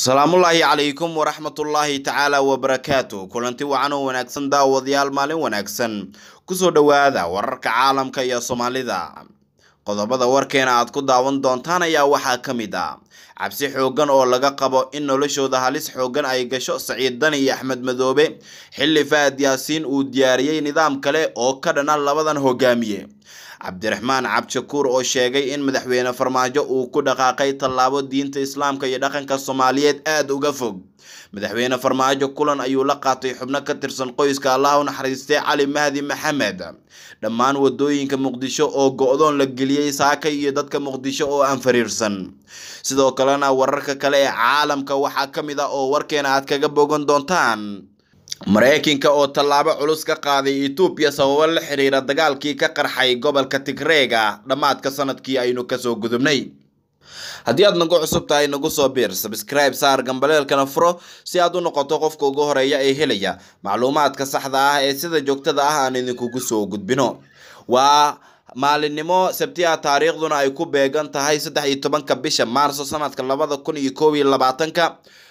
asalaamullaahi calaykum waraxmatullaahi tacaala wabarakaatu kulanti wacan oo wanaagsan daawadayaal maalin wanaagsan kusoo dhowaada wararka caalamka iyo soomaalida qodobada warkeena aad ku daawan doontaan ayaa waxaa ka mid ah cabsi xooggan oo laga qabo in noloshooda halis xooggan ay gasho saciid dani iyo axmed madoobe xilli fahad yaasiin uu diyaariyey nidaam kale oo ka dhana labadan hogaamiye cabdiraxmaan cabdishakuur oo sheegay in madaxweyne farmaajo uu ku dhaqaaqay tallaabo diinta islaamka iyo dhaqanka soomaaliyeed aada uga fog madaxweyne farmaajo kulan ayuu la qaatay xubno ka tirsan qoyska allah u naxariistay cali mahdi maxamed dhammaan wadooyinka muqdisho oo go-doon la geliyey saaka iyo dadka muqdisho oo aan fariirsan sidoo kalena wararka kale ee caalamka waxaa ka mid ah oo warkeena aad kaga bogan doontaan mareykanka oo tallaabo culus ka qaaday etoobiya sababo la xiriira dagaalkii ka qarxay gobolka tigreega dhammaadka sanadkii aynu kasoo gudubnay haddii aad nagu cusub tahay nagu soo biir sabscribe saar gambaleelkana furo si aad u noqoto qofka ugu horeeya ee helaya macluumaadka saxda ah ee sida joogtada ah aan idinkugu soo gudbino waa maalinimo sabti ah taariikhduna ay ku beegan tahay saddex iyo tobanka bisha maarso sanadka labada kun iyo koob iyo labaatanka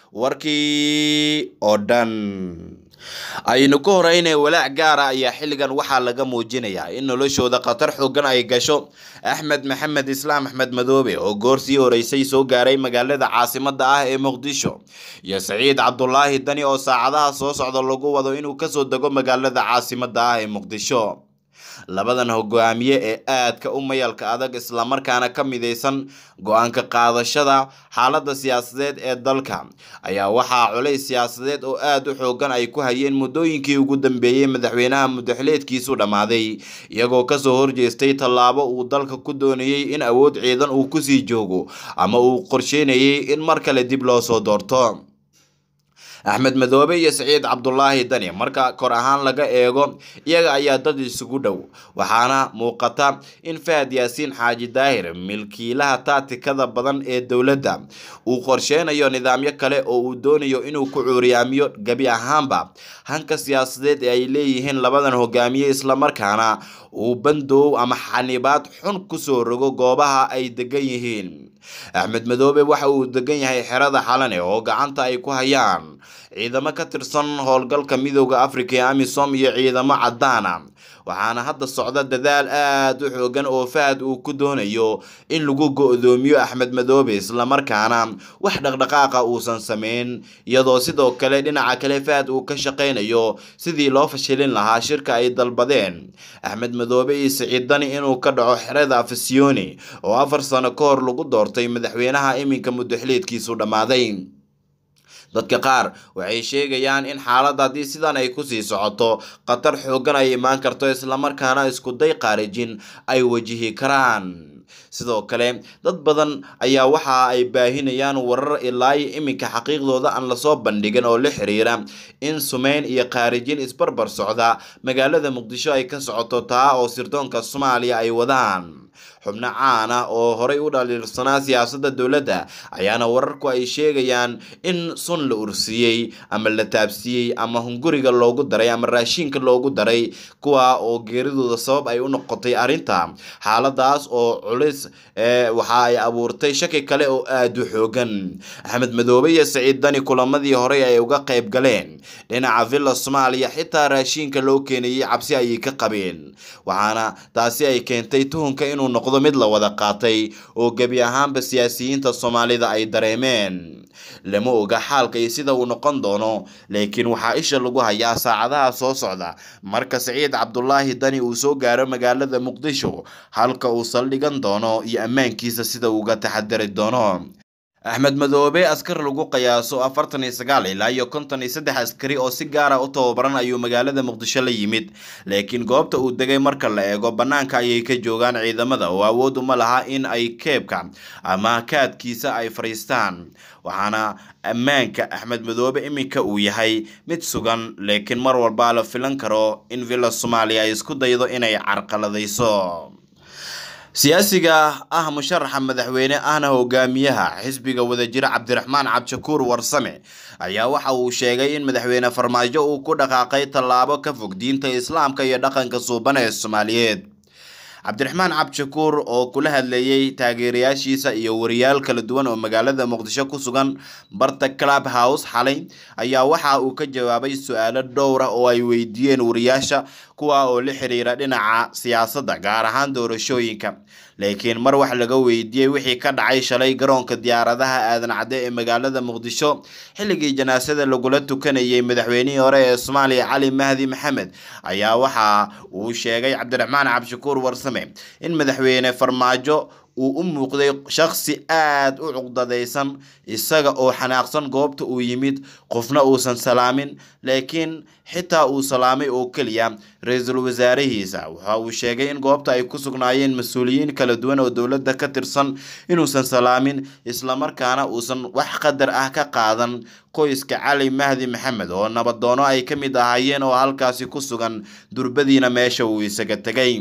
warkii oo dhan aynu ka horeynay walaac gaara ayaa xilligan waxaa laga muujinayaa in noloshooda khatar xoogan ay gasho axmed maxamed islaam axmed madoobe oo goorsii horeysay soo gaaray magaalada caasimada ah ee muqdisho iyo saciid cabdulaahi dani oo saacadaha soo socda lagu wado inuu kasoo dego magaalada caasimada ah ee muqdisho labadan hogaamiye ee aadka u mayalka adag islamarkaana ka midaysan go-aanka qaadashada xaalada siyaasadeed ee dalka ayaa waxaa culays siyaasadeed oo aada u xoogan ay ku hayeen muddooyinkii ugu dambeeyey madaxweynaha mudaxileedkiisu dhammaaday iyagoo kasoo horjeestay tallaabo uu dalka ku doonayey in awood ciidan uu kusii joogo ama uu qorsheynayay in mar kale dib loo soo doorto axmed madoobe iyo saciid cabdulaahi dani marka kor ahaan laga eego iyaga ayaa dad isugu dhow waxaana muuqata in fahad yaasiin xaaji daahir milkiilaha taatikada badan ee dowladda uu qorsheynayo nidaamyo kale oo uu doonayo inuu ku cuuriyaamiyo gebi ahaanba hanka siyaasadeed ee ay leeyihiin labadan hogaamiye islamarkaana uu bandoow ama xanibaad xun kusoo rogo goobaha ay degan yihiin axmed madoobe waxa uu degan yahay xerada xalane oo gacanta ay ku hayaan ciidamo ka tirsan howlgalka midooda africa ee amisom iyo ciidamo cadaana waxaana hadda socda dadaal aada u xoogan oo fahad uu ku doonayo in lagu go-doomiyo axmed madoobe islamarkaana wax dhaqdhaqaaqa uusan sameyn iyadoo sidoo kale dhinaca kale fahad uu ka shaqeynayo sidii loo fashilin lahaa shirka ay dalbadeen axmed madoobe iyo siciid dani inuu ka dhaco xerada afasioni oo afar sano ka hor lagu doortay madaxweynaha iminka mudaxiliedkiisu dhammaaday dadka qaar waxay sheegayaan in xaaladda haddii sidan ay kusii socoto khatar xooggan ay imaan karto islamarkaana iskuday qaarijin ay wajihi karaan sidoo kale dad badan ayaa waxa ay baahinayaan warar ilaayo iminka xaqiiqdooda aan lasoo bandhigin oo la xiriira in sumeyn iyo khaarijin isbarbar socda magaalada muqdisho ay ka socoto taa oo sirdoonka soomaaliya ay wadaan xubno caan ah oo horay u dhaliilsanaa siyaasadda dowladda ayaana wararku ay sheegayaan in sun la ursiiyey ama la taabsiiyey ama hunguriga loogu daray ama raashiinka loogu daray kuwa oo geeridooda sabab ay u noqotay arrinta xaaladaas oo culis waxa ay abuurtay shaki kale oo aada u xoogan axmed madoobe iyo saciid dani kulamadii horey ay uga qayb galeen dhinaca villa soomaaliya xitaa raashiinka loo keenayay cabsi ayay ka qabeen waxaana taasi ay keentay tuhunka inuu noqdo mid la wada qaatay oo gebi ahaanba siyaasiyiinta soomaalida ay dareemeen lama oga xaalka iyo sida uu noqon doono laakiin waxaa isha lagu hayaa saacadaha soo socda marka saciid cabdulaahi dani uu soo gaaro magaalada muqdisho halka uu saldhigan doono iyo ammaankiisa sida uuga taxadari doono axmed madoobe askar lagu qiyaaso afartan iyo sagaal ilaa iyo konton iyo saddex askari oo si gaara u tababaran ayuu magaalada muqdisho la yimid laakiin goobta uu degay marka la eego bannaanka ayay ka joogaan ciidamada oo awood uma laha in ay keebka ama kaadkiisa ay fadhiistaan waxaana ammaanka axmed madoobe iminka uu yahay mid sugan laakiin mar walbaa la filan karo in villa soomaaliya ay isku daydo inay carqaladayso siyaasiga ah musharaxa madaxweyne ahna hogaamiyaha xisbiga wadajira cabdiraxmaan cabdishakuur warsame ayaa waxa uu sheegay in madaxweyne farmaajo uu ku dhaqaaqay tallaabo ka fog diinta islaamka iyo dhaqanka suuban ee soomaaliyeed cabdiraxmaan cabdishakuur oo kula hadleeyey taageerayaashiisa iyo wariyaal kala duwan oo magaalada muqdisho ku sugan barta club house xalay ayaa waxa uu ka jawaabay su-aalo dhowra oo ay weydiiyeen wariyaasha kuwa oo la xiriira dhinaca siyaasadda gaar ahaan doorashooyinka laakiin mar wax laga weydiiyey wixii ka dhacay shalay garoonka diyaaradaha aadan cadde ee magaalada muqdisho xilligii janaasada lagula tukanayay madaxweynihii hore ee soomaaliya cali mahdi maxamed ayaa waxa uu sheegay cabdiraxmaan cabdishakuur warsame in madaxweyne farmaajo uu u muuqday shakhsi aada u cuqdadaysan isaga oo xanaaqsan goobta uu yimid qofna uusan salaamin laakiin xitaa uu salaamay oo keliya ra-iisul wasaarihiisa waxa uu sheegay in goobta ay ku sugnaayeen mas-uuliyiin kala duwan oo dowladda ka tirsan inuusan salaamin islamarkaana uusan wax qadar ah ka qaadan qoyska cali mahdi maxamed oo nabadoono ay ka mid ahaayeen oo halkaasi ku sugan durbadiina meesha uu isaga tegay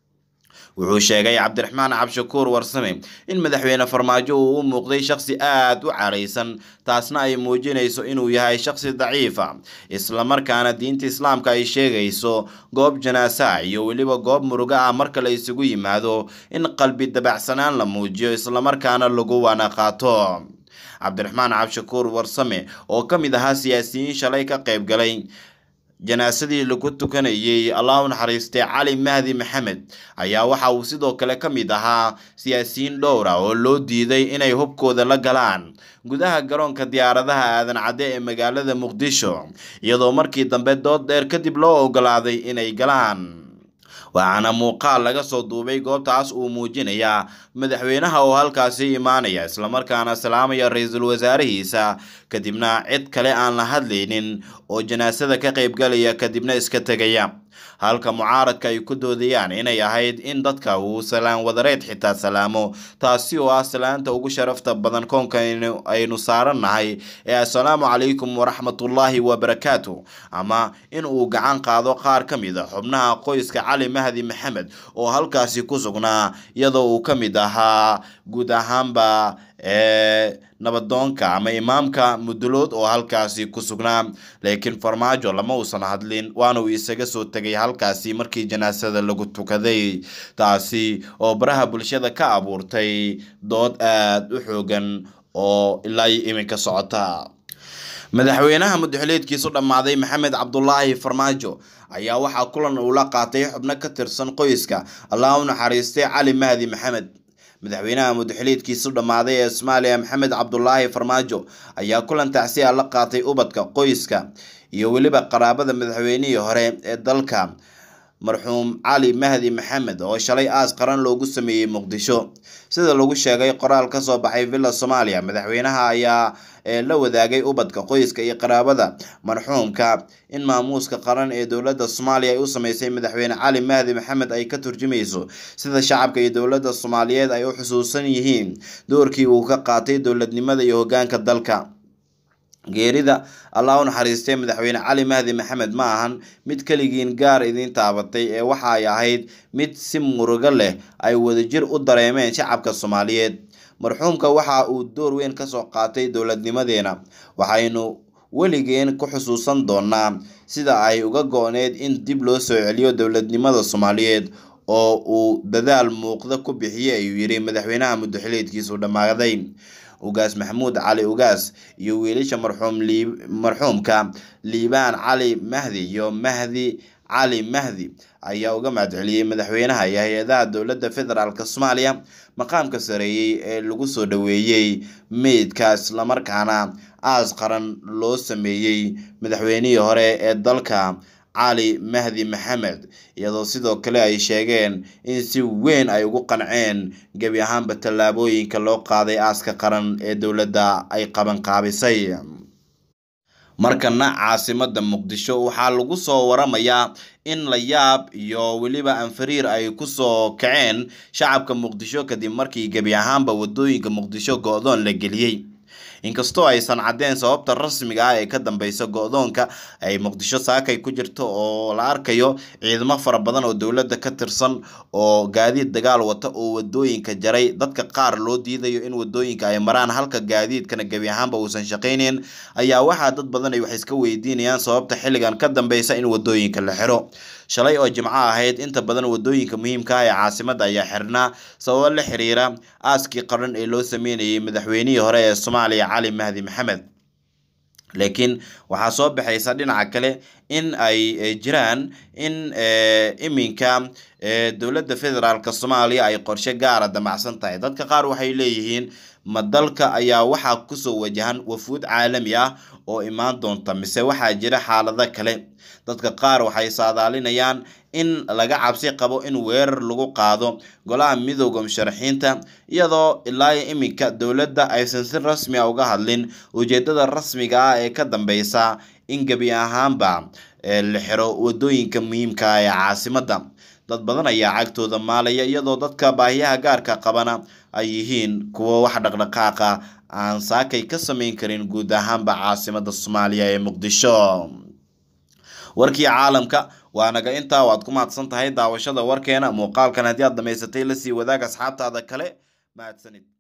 wuxuu sheegay cabdiraxmaan cabdishakuur warsame in madaxweyne farmaajo uu u muuqday shakhsi aada u caraysan taasna ay muujinayso inuu yahay shakhsi daciifa islamarkaana diinta islaamka ay sheegayso goob janaasaha iyo weliba goob murugo ah marka la isugu yimaado in qalbi dabacsanaan la muujiyo islamarkaana lagu waana qaato cabdiraxmaan cabdishakuur warsame oo ka mid ahaa siyaasiyiin shalay ka qayb galay janaasadii lagu tukanayay allah u naxariistay cali mahdi maxamed ayaa waxa uu sidoo kale ka mid ahaa siyaasiyiin dhowra oo loo diiday inay hubkooda la galaan gudaha garoonka diyaaradaha aadan cadde ee magaalada muqdisho iyadoo markii dambe dood dheer kadib loo ogolaaday inay galaan waxaana muuqaal laga soo duubay goobtaas uu muujinayaa madaxweynaha oo halkaasi imaanaya islamarkaana salaamaya ra-iisul wasaarihiisa kadibna cid kale aan la hadlaynin oo janaasada ka qaybgalaya kadibna iska tegaya halka mucaaradka ay ku doodayaan inay ahayd in dadka uu salaan wadareed xitaa salaamo taasi oo ah salaanta ugu sharafta badan koonka aynu saarannahay ee assalaamu calaykum waraxmatullaahi wabarakaatu ama in uu gacan qaado qaar ka mid a xubnaha qoyska cali mahdi maxamed oo halkaasi ku sugnaa iyadoo uu ka mid ahaa guud ahaanba ee nabadoonka ama imaamka mudulood oo halkaasi ku sugnaa laakiin farmaajo lama uusan hadlin waana uu isaga soo tegay halkaasi markii janaasada lagu tukaday taasi oo baraha bulshada ka abuurtay dood aada u xoogan oo ilaa iyo iminka socota madaxweynaha mudaxileedkiisu dhammaaday maxamed cabdulaahi farmaajo ayaa waxaa kulan uu la qaatay xubno ka tirsan qoyska allah u naxariistay cali mahdi maxamed madaxweynaha mudaxiliidkiisu dhammaaday ee soomaaliya maxamed cabdulaahi farmaajo ayaa kulan tacsiya la qaatay ubadka qoyska iyo weliba qaraabada madaxweynihii hore ee dalka marxuum cali mahdi maxamed oo shalay aas qaran loogu sameeyey muqdisho sida lagu sheegay qoraal ka soo baxay villa soomaaliya madaxweynaha ayaa la wadaagay ubadka qoyska iyo qaraabada marxuumka in maamuuska qaran ee dowladda soomaaliya ay u sameysay madaxweyne cali mahdi maxamed ay ka turjumayso sida shacabka iyo dowladda soomaaliyeed ay u xusuusan yihiin doorkii uu ka qaatay dowladnimada iyo hogaanka dalka geerida allah u naxariistay madaxweyne cali mahdi maxamed ma ahan mid keligiin gaar idiin taabatay ee waxa ay ahayd mid si murugo leh ay wadajir u dareemeen shacabka soomaaliyeed marxuumka waxa uu door weyn kasoo qaatay dowladnimadeena waxaynu weligeen ku xusuusan doonaa sida ay uga go-need in dib loo soo celiyo dowladnimada soomaaliyeed oo uu dadaal muuqda ku bixiyey ayuu yidhi madaxweynaha mudaxileedkiisu dhammaaday ugaas maxamuud cali ugaas iyo wiilasha marxuum lii marxuumka liibaan cali mahdi iyo mahdi cali mahdi ayaa uga mahadceliyey madaxweynaha iyo hay-adaha dowladda federaalk soomaaliya maqaamka sareeyey ee lagu soo dhoweeyey meydka islamarkaana aas qaran loo sameeyey madaxweynihii hore ee dalka cali mahdi maxamed iyadoo sidoo kale ay sheegeen in si weyn ay ugu qanceen gebi ahaanba tallaabooyinka loo qaaday aaska qaran ee dowladda ay qabanqaabisay markana caasimada muqdisho waxaa lagu soo waramayaa in la yaab iyo weliba anfariir ay kusoo kaceen shacabka muqdisho kadib markii gebi ahaanba wadooyinka muqdisho go-doon la geliyey inkastoo aysan caddeyn sababta rasmiga ah ee ka dambeysa go-doonka ay muqdisho saakay ku jirto oo la arkayo ciidamo fara badan oo dowladda ka tirsan oo gaadiid dagaal wata oo wadooyinka jaray dadka qaar loo diidayo in wadooyinka ay maraan halka gaadiidkana gebi ahaanba uusan shaqayneyn ayaa waxaa dad badan ay wax iska weydiinayaan sababta xilligan ka dambeysa in wadooyinka la xiro shalay oo jimco ahayd inta badan wadooyinka muhiimka ah ee caasimada ayaa xirnaa sababo la xiriira aaskii qaran ee loo sameynayay madaxweynihii hore ee soomaaliya cali mahdi maxamed laakiin waxaa soo baxaysa dhinaca kale in ay jiraan in iminka dowladda federaalk soomaaliya ay qorshe gaara damacsan tahay dadka qaar waxay leeyihiin ma dalka ayaa waxaa kusoo wajahan wafuud caalami ah oo imaan doonta mise waxaa jira xaalado kale dadka qaar waxay saadaalinayaan in laga cabsi qabo in weerar lagu qaado golaha midooda musharaxiinta iyadoo ilaa iminka dowladda aysan si rasmi a uga hadlin ujeedada rasmiga ah ee ka dambeysa in gebi ahaanba la xiro wadooyinka muhiimka ah ee caasimada dad badan ayaa cagtooda maalaya iyadoo dadka baahiyaha gaarka qabana ay yihiin kuwo wax dhaqdhaqaaqa aan saakay ka sameyn karin guud ahaanba caasimada soomaaliya ee muqdisho warkii caalamka waa naga intaa waad ku mahadsan tahay daawashada warkeena muuqaalkan haddii aad dhamaysatay lasii wadaag asxaabtaada kale mahadsanid